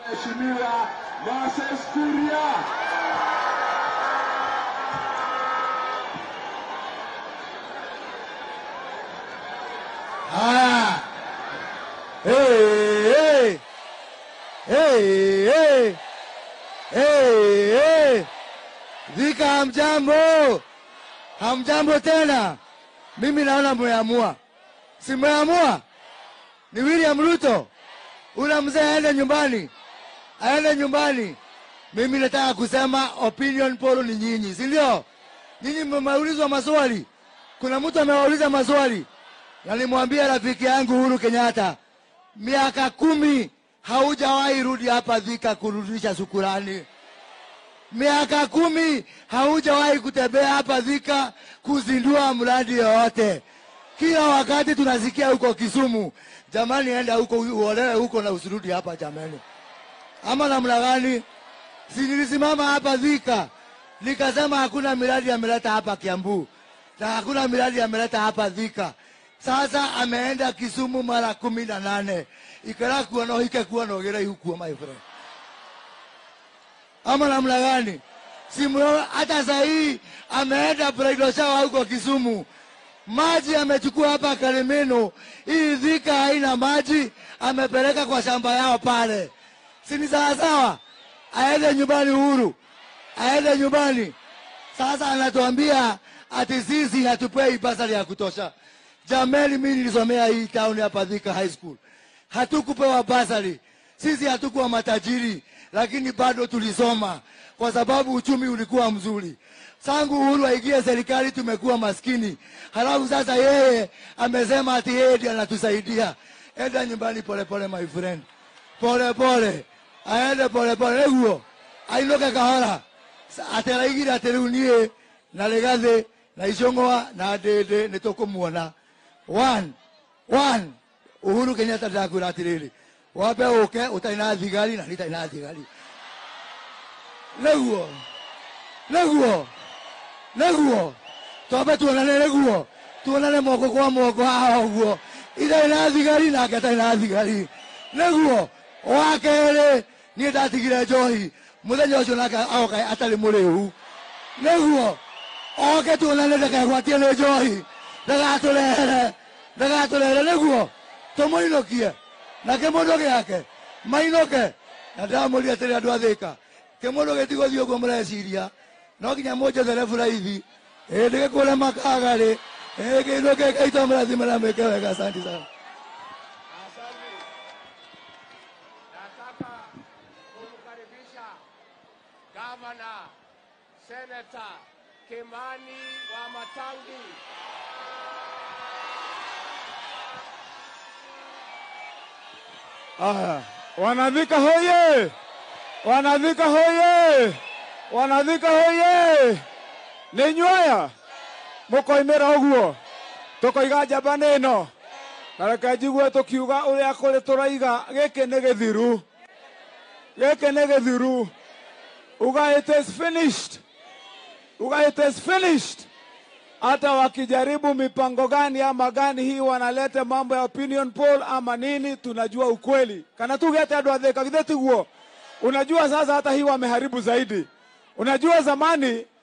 Mheshimiwa Moses Kuria. Haya. Hey, hey. Hey, hey. Hey, hey. Dhika hamjambo, hamjambo tena. Mimi naona mmeamua, si mmeamua? Ni William Ruto, ule mzee aende nyumbani, aende nyumbani. Mimi nataka kusema opinion poll ni nyinyi, si ndio? Nyinyi mmeulizwa maswali, kuna mtu amewauliza maswali na nimwambia rafiki yangu Uhuru Kenyatta, miaka kumi haujawahi rudi hapa Thika kurudisha shukurani. Miaka kumi haujawahi kutembea hapa Thika kuzindua mradi yoyote. Kila wakati tunasikia huko Kisumu, jamani, enda huko uolewe huko na usirudi hapa jamani. Ama namna gani? Si nilisimama hapa Thika nikasema hakuna miradi ameleta hapa Kiambu na hakuna miradi ameleta hapa Thika. Sasa ameenda Kisumu mara kumi na nane ikara kuwa no hike kuwa no gera hukuo my friend. Ama namna gani? Simuona hata saa hii ameenda bridal shower huko Kisumu, maji amechukua hapa Karimeno. Hii Thika haina maji, amepeleka kwa shamba yao pale, si ni sawasawa? Aende nyumbani Uhuru, aende nyumbani. Sasa anatuambia ati sisi hatupei basari ya kutosha. Jamani, mimi nilisomea hii town hapa Thika High School, hatukupewa basari. Sisi hatukuwa matajiri, lakini bado tulisoma kwa sababu uchumi ulikuwa mzuri. Sangu Uhuru aingie serikali, tumekuwa maskini. Halafu sasa yeye amesema ati yeye ndiye anatusaidia. Enda nyumbani polepole, my friend, polepole, aende polepole neguo ainoke kahora ateraigire atä rä u niä na rä gathä na icång'wa na ndä ndä nä tå kå muona One, one. Uhuru Kenyatta ndakwä ra atä rä rä wambe å ke å tarä na thigari na nä tarä na thigari näguo näguo näguo twambe tuonane näguo tuonane moko kwa moko haha å guo itarä na thigari nake atarä na thigari näguo wa kerä niä ndatigire njohi må thenya å cio nake agoka atarä må rä u näguo oke tuonane ndakegwatie nä njohi ndagatå rehere ndagatå rehere näguo tå må inokie nake må ndå gä ake mainoke na ndamå ria atä rä andå athä ka kä må ndå gä tigå thiä å guo må reciria no nginya må njethere buraithi ä ndä gä kå re makagarä ä kä ndå kä kaitå mä rathi mä ramä ke wega asanti sana Asante. Nataka kumkaribisha gavana seneta Kimani wa Matangi. Aya, wanadhika hoye! Wanadhika hoye! Wanadhika hoye! nä inyuaya må koimä ra å guo tå koiga njamba nä no na reke njigue tå kiuga å rä a kå rä tå raiga gä kä nä gä thiru gä kä nä gä thiru uga it is finished uga it is finished hata wakijaribu mipango gani ama gani hii wanaleta mambo ya opinion poll ama nini, tunajua ukweli kana tugete andu athika githĩ tiguo. Unajua sasa hata hii wameharibu zaidi. Unajua zamani